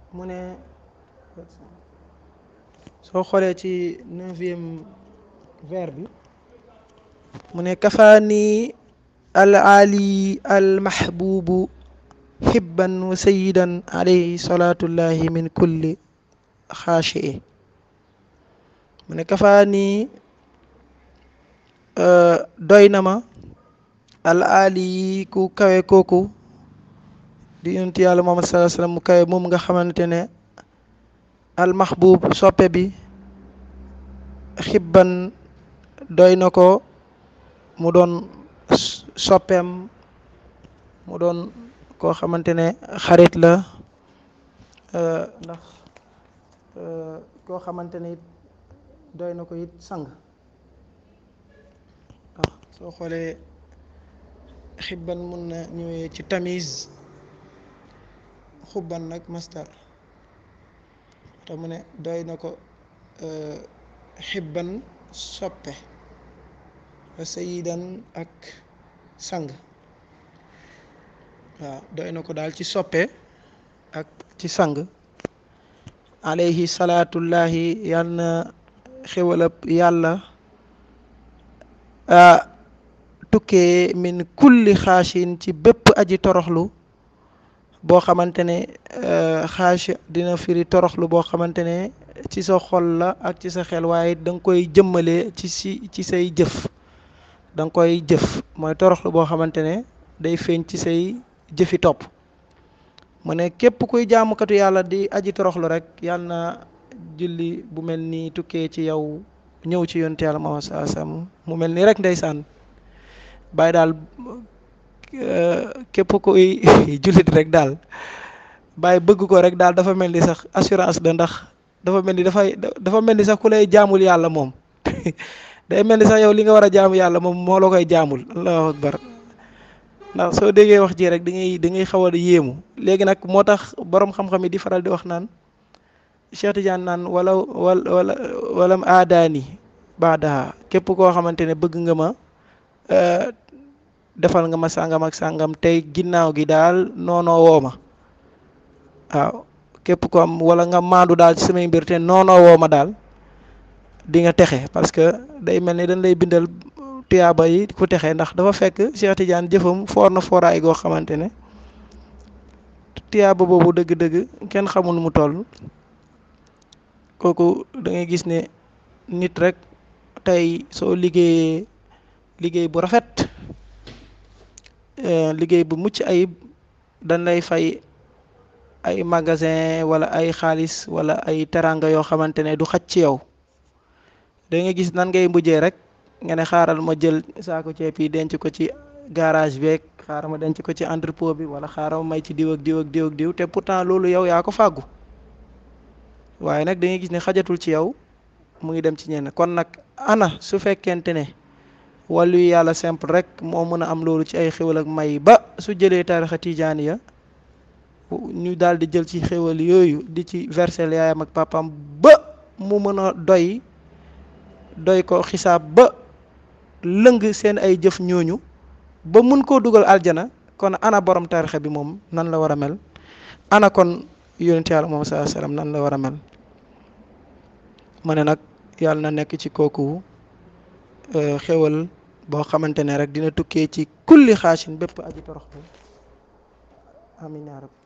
mu ne soo xoolee ci neuvième vers bi mu ne kafaani al ali al mahbubu xibban wa sayidan alayhi salatullahi min kulli xaashii mu ne kafaani doy na ma al ali ku kawe kooku di yonent yàlla Muhammad sallallahu alayhi wasallam mu kawe moom nga xamante ne al mahbub soppe bi xibban doy na ko mu doon soppeem mu doon koo xamante ne xarit la ndax koo xamante ne it doy na ko it sang waaw soo xoolee xibban mun na ñëwee ci tamise xubban nag mastar te mu ne doy na ko xibban soppe sayidan ak sang waaw doy na ko daal ci soppe ak ci sang alayhi salaatullahi yal na xewalab yàlla tukkee min kulli xaashin ci bépp aji toroxlu boo xamante ne xaas dina firi toroxlu boo xamante ne ci sa xol la ak ci sa xel waaye da nga koy jëmmale ci si ci say jëf da nga koy jëf mooy toroxlu boo xamante ne day feeñ ci say jëfi topp mu ne képp kuy jaamukatu yàlla di aji toroxlu rek yàlla na julli bu mel ni tukkee ci yow ñëw ci yonte yàlla Muhammad sallallahu alayhi wasallam mu mel ni rek ndeysaan bàyyi daal képp kuy jullit rek daal bàyyi bëgg ko rek daal dafa mel ni sax assurance la ndax dafa mel ni dafay dafa mel ni sax ku lay jaamul yàlla moom day mel ni sax yow li nga war a jaamu yàlla moom moo la koy jaamul allahu akbar ndax soo déggee wax ji rek da ngay da ngay xaw a yéemu léegi nag moo tax borom xam-xam yi di faral di wax naan Cheikh Tidiane naan wala wala wala walam aadaani baadaha képp koo xamante ne bëgg nga ma defal nga ma sàngam ak sàngam tey ginnaaw gi daal noonoo woo ma waaw képp ko am wala nga maandu daal ci samay mbir te noonoo woo ma daal di nga texe parce que day mel ni dañ lay bindal tuyaaba yi ku texe ndax dafa fekk Cheikh Tidiane jëfam foor na fooraay goo xamante ne tuyaaba boobu dëgg-dëgg kenn xamul mu toll kooku da ngay gis ne nit rek tey soo liggéeyee liggéey bu rafet liggéey bu mucc ayib dañ lay fay ay magasin wala ay xaalis wala ay teranga yoo xamante ne du xaj ci yow da nga gis nan ngay mujjee rek nga ne xaaral ma jël saako ceeb yi denc ko ci garage beeg xaaral ma denc ko ci entrepôt bi wala xaaral ma may ci diw ak diw ak diw ak diw te pourtant loolu yow yaa ko fàggu waaye nag da ngay gis ne xajatul ci yow mu ngi dem ci ñenn kon nag ana su fekkente ne wàllu yàlla simple rek moo mën a am loolu ci ay xéwal ak may ba su jëlee tarixa tijaaniya ñu daal di jël ci xéwal yooyu di ci versel yaayam ak papam ba mu mën a doy doy ko xisaab ba lëng seen ay jëf ñooñu ba mun koo dugal aljana kon ana borom tarixa bi moom nan la war a mel ana kon yonent yàlla moom saa salaam nan la war a mel ma ne nag yàlla na nekk ci kooku xéwal boo xamante ne rek dina tukkee ci kulli xaashin bépp aji torox amin yaa rab